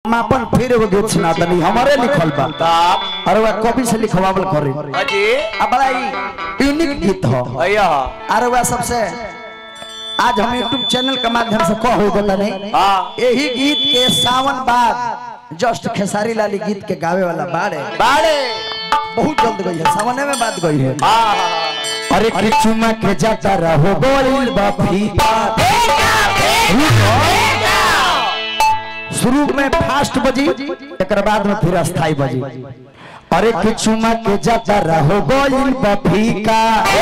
हम अपन फिर एगो गीत सुना दनी हमारे लिखल बा ताप अरे वह कवि से लिखवावल करे अजी अब बड़ा ही यूनिक गीत हो भैया अरे वह सबसे आज हम यूट्यूब चैनल के माध्यम से कह हो देता नहीं हाँ यही गीत के सावन बाद जस्ट खेसारी लाली गीत के गावे वाला बाड़े बाड़े बहुत जल्द गई है सावने में बात गई है हाँ अरे कि चुमा के जाता रहो गोइल बा फीता शुरू में फास्ट बजी एक बाद में फिर अस्थाई बजी अरे कि चुमा के जाता रहो गोइल बा फीका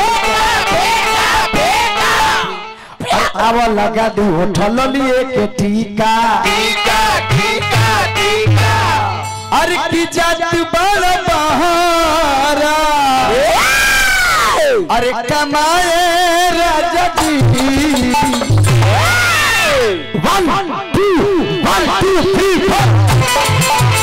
अब लगा दी होठल लिए के टीका टीका टीका टीका अरे की जात बड़ बहारा अरे कमाए राजा जी one two one two three four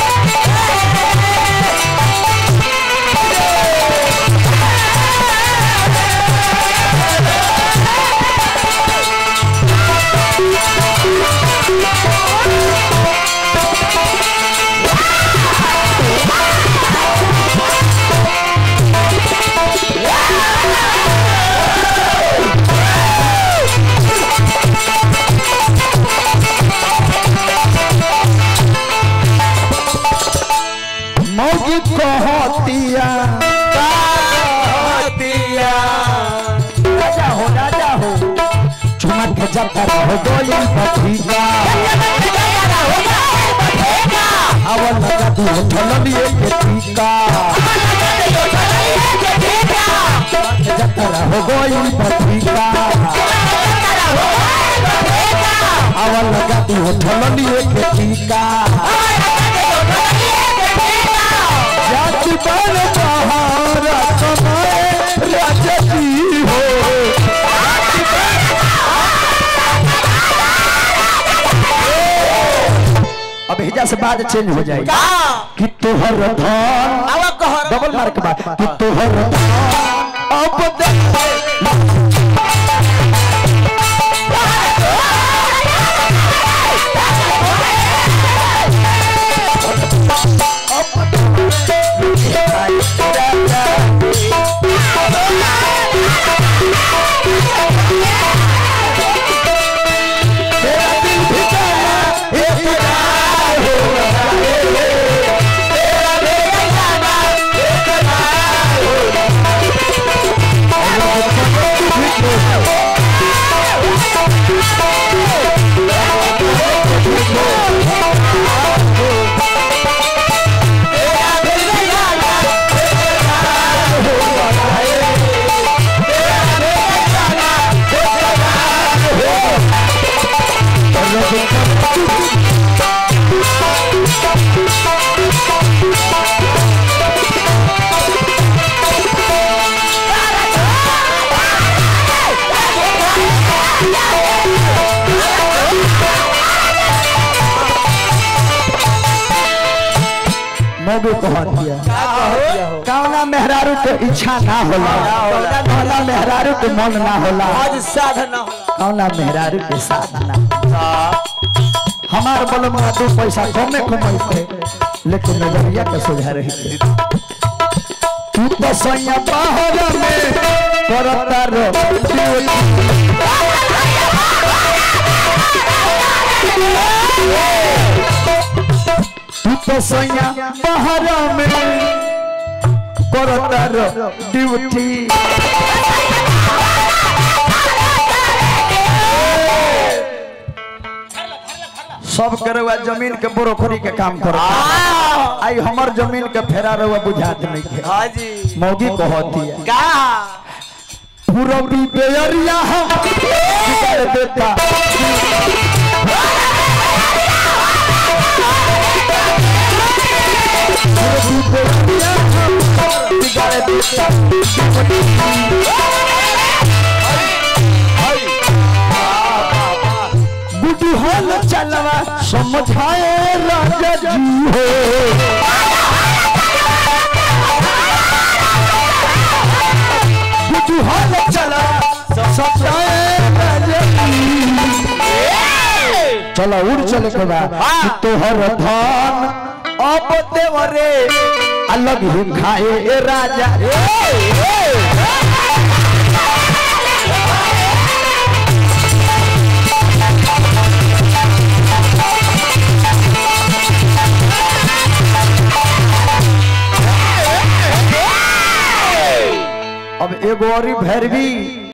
मौगी कहतिया कहतिया राजा हो राजा हो चुमा के जाता रहो गोली पथिया अवल लगा दी होठल लिए के टीका जाता रहो गोली पथिया अवल लगा दी होठल लिए के टीका जाति बन बहारा कमाए राजा जी हो अब हिजा से बात चेंज हो जाएगी कि तोहर धन अब कहर डबल मार्क बात कि तोहर धन अब देख तेरा दिल भी जाना इकरार हो रहा है तेरा भी जाना इकरार हो रहा है मोगू कह दिया कौना मेहरारू के इच्छा ना होला कौना मेहरारू के मन ना होला आज साधना कौना मेहरारू के साधना हमार बल में दो पैसा कमे कमाई लेकिन नजरिया के सुझा रही थे तू तो सैया बाहर में करता रो तू तो सैया बाहर में करता रो ड्यूटी सब करे हुआ जमीन के बोरोखरी के काम करो आई हमर जमीन के फेरा रहुआ बुझात नहीं के हाँ जी मौगी कहती है का पूरबी बेरिया हम बिगाड़ देता पूरबी बेरिया हम बिगाड़ देता बुढ़ी हल चलवा समझाए राजा जी हो बुढ़ी हल चला समझाए राजा जी चलो उड़ चले के बा हाँ। कि तोहर धन अब देवरे अलग ही खाए ए राजा अब एगो और भैरवी